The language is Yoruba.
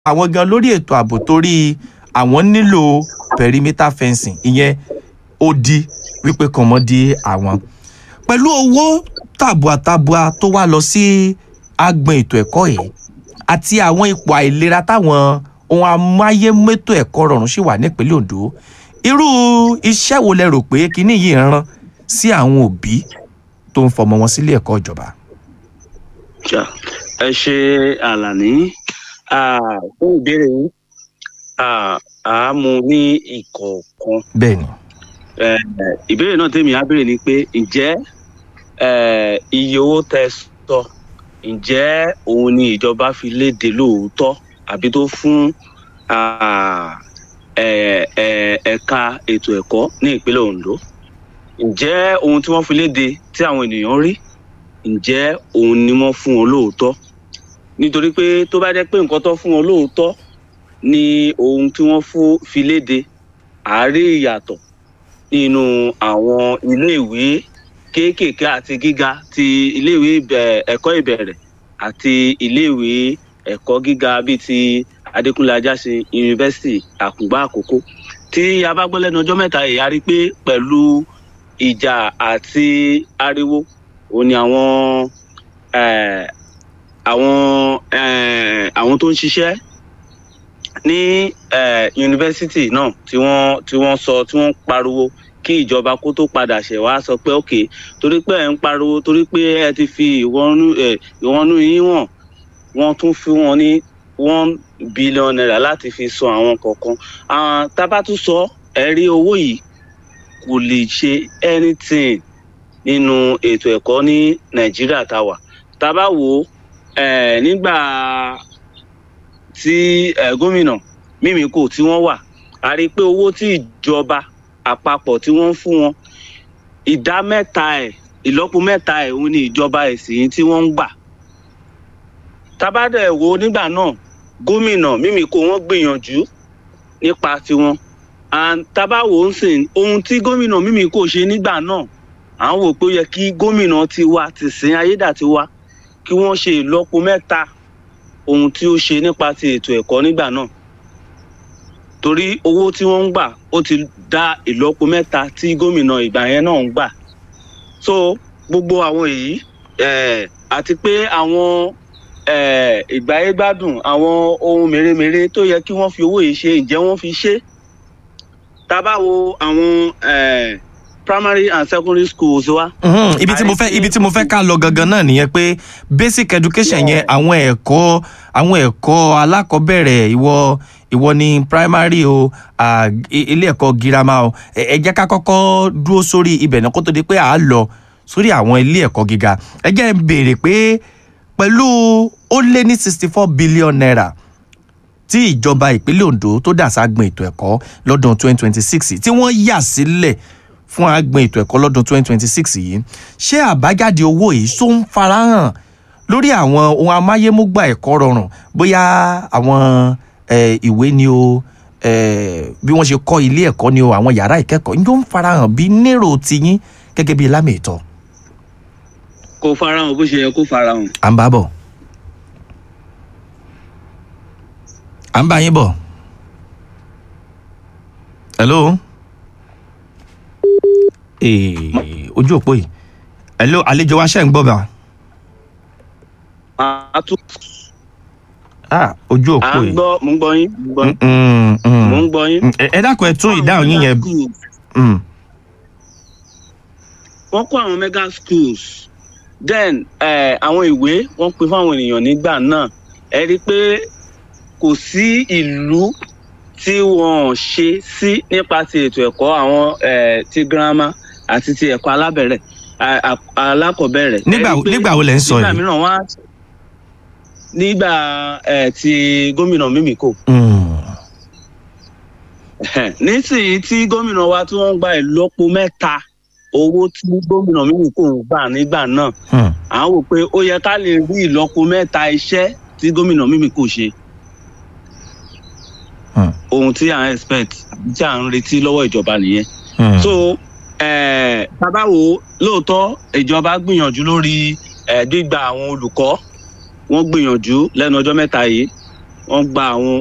àwọn gan lórí ètò ààbò torí àwọn nílò perimeter fencing ìyẹn ó di wípé kàn mọ́ di àwọn pẹ̀lú owó tàbùàtàbùà tó wá lọ sí agbọn ètò ẹ̀kọ́ yìí àti àwọn ipò àìlera táwọn ohun amáyémẹ́tò ẹ̀kọ́ rọrùn sì wà nípínlẹ̀ Ondo irú iṣẹ́ wo lẹ rò pé kinní yìí ń rán sí àwọn òbí tó ń fọmọ wọn sílé ẹ̀kọ́ ìjọba. Ja, ẹ ṣe àlàní Ah, fún ìbéèrè yín Ah, a mú ní ìkọ̀ọ̀kan bẹ́ẹ̀ ni Eh, ìbéèrè náà tèmi á béèrè ni pé ǹjẹ́ eh, iye owó tẹ́ sọ ǹjẹ́ òun ni ìjọba fi léde lóòótọ́ àbí tó fún ah, eh, eh, ẹ̀ka ètò ẹ̀kọ́ ní ìpínlẹ̀ Ondo ǹjẹ́ ohun tí wọ́n fi léde tí àwọn ènìyàn rí ǹjẹ́ òun ni wọ́n fún wọn lóòótọ́ nítorí pé tó bá jẹ́ pé nǹkan tó fún wọn lóòótọ́ ni ohun tí wọ́n fún fi léde àárí ìyàtọ̀ nínú àwọn iléèwé kéékèèké àti gíga ti iléèwé ìbẹ̀- ẹ̀kọ́ ìbẹ̀rẹ̀ àti iléèwé ẹ̀kọ́ gíga bíi ti Adékúnlé Ajásin yunifásitì Àkùngbá Àkókó tí a bá gbọ́ lẹ́nu ọjọ́ mẹ́ta yìí a rí i pé pẹ̀lú ìjà àti ariwo òun ni àwọn eh, àwọn eh, àwọn tó ń ṣiṣẹ́ ní eh, yunifásitì náà tí wọ́n tí wọ́n sọ tí wọ́n pariwo kí ìjọba kó tó padà ṣẹ̀ wá sọ pé ok torí pé ẹ̀ ń pariwo torí pé ẹ ti fi ìwọ́nú ẹ̀ ìwọ́nú yín wọ̀n wọ́n tún fún wọn ní one billion naira láti fi san àwọn kọ̀ọ̀kan àwọn tábà tún sọ ẹ̀rí owó yìí kò lè ṣe anything nínú ètò ẹ̀kọ́ ní nàìjíríà tá a wà tá a bá wò ó eh, nígbà tí eh, gómìnà mímíkò tí wọ́n wà a rí i pé owó tí ìjọba àpapọ̀ tí wọ́n ń fún wọn ìdá mẹ́ta ẹ̀ ìlọ́po mẹ́ta ẹ̀ òun ni ìjọba ẹ̀sìn tí wọ́n ń gbà tábàdẹ̀ wo nígbà náà gómìnà mímíkò wọ́n gbìyànjú nípa tiwọn and tábàwò ń sìn ohun tí gómìnà mímíkò ṣe nígbà náà à ń wò pé ó yẹ kí gómìnà tiwa ti sin ayédàtiwa kí wọ́n ṣe ìlọ́po mẹ́ta ohun tí ó ṣe nípa ti ètò ẹ̀kọ́ nígbà náà torí owó tí wọ́n ń gbà ó ti dá ìlọ́po mẹ́ta tí gómìnà ìgbà yẹn náà ń gbà so gbogbo àwọn èyí eh, àti pé àwọn eh, ìgbáyégbádùn àwọn ohun mèremère tó yẹ kí wọ́n fi owó yìí ṣe ǹjẹ́ wọ́n fi ṣe tá a bá wo àwọn eh, primary and secondary schools wa Mhm, ibi tí mo fẹ́ ibi tí mo fẹ́ ká lọ gangan náà nìyẹn pé basic education yẹn àwọn ẹ̀kọ́ àwọn ẹ̀kọ́ alákọ̀ọ́bẹ̀rẹ̀ ìwọ ìwọ ní primary o à, i- ilé ẹ̀kọ́ girama o ẹ ẹ jẹ́ ká kọ́kọ́ dúró sórí ibẹ̀ náà kó tó di pé à á lọ sórí àwọn ilé ẹ̀kọ́ gíga ẹ jẹ́ ń béèrè pé pẹ̀lú ó lé ní sixty four billion naira tí ìjọba ìpínlẹ̀ Ondo tó dà ságbọn ètò ẹ̀kọ́ lọ́dún 2026 tí wọ́n yà sílẹ̀ fún àgbọn ètò ẹ̀kọ́ lọ́dún 2026 yìí ṣé àbájáde owó yìí tó ń farahàn lórí àwọn ohun amáyémúgbà ẹ̀kọ́ rọrùn bóyá àwọn eh, ìwé ni o eh, bí wọ́n ṣe kọ́ ilé ẹ̀kọ́ ni o àwọn yàrá ìkẹ́kọ̀ọ́ yóò ń farahàn bí nérò tiyín gẹ́gẹ́ bí lámì ìtọ́ kò farahàn bó ṣe yẹ kó farahàn. à ń bá bọ̀ à ń bá yín bọ̀ hello ee ojú òpó yìí hello àlejò wa ṣe ń gbọ́ bá a tún ah ojú à òpó ń yìí gbọ́ mò ń gbọ́ yín mò ń gbọ́ Mm, mm, mò ń mm. gbọ́ yín. ẹ ẹ dákun ẹ tún ìdáhùn yín yẹn Mm, wọ́n kó àwọn mega schools then eh, àwọn ìwé wọ́n pín fáwọn ènìyàn nígbà náà ẹ rí i pé kò sí ìlú tí wọ́n ṣe sí nípa ti ètò ẹ̀kọ́ àwọn eh, ti girama àti ti ẹ̀kọ́ alábẹ̀rẹ̀ a- a- alákọ̀ọ́bẹ̀rẹ̀. Nígbà Ẹ rí i wo- pé nígbà wo lẹ̀ ń sọ nígbà yìí? mìíràn wọ́n á nígbà eh, ti gómìnà mímíkò mm. nísìnyí tí gómìnà wa tí wọ́n ń gba ìlọ́po mẹ́ta owó tí gómìnà mímíkò ń gbà nígbà náà Hmm. à ń wò pé ó yẹ ká lè rí ìlọ́po mẹ́ta iṣẹ́ tí gómìnà mímíkò ṣe Hmm. ohun tí à ń expect àbí tí à ń retí lọ́wọ́ ìjọba nìyẹn Hmm. so eh, bàbá wo lóòótọ́ ìjọba gbìyànjú lórí eh, gbígba àwọn olùkọ́ wọ́n gbìyànjú lẹ́nu ọjọ́ mẹ́ta yìí wọ́n gba àwọn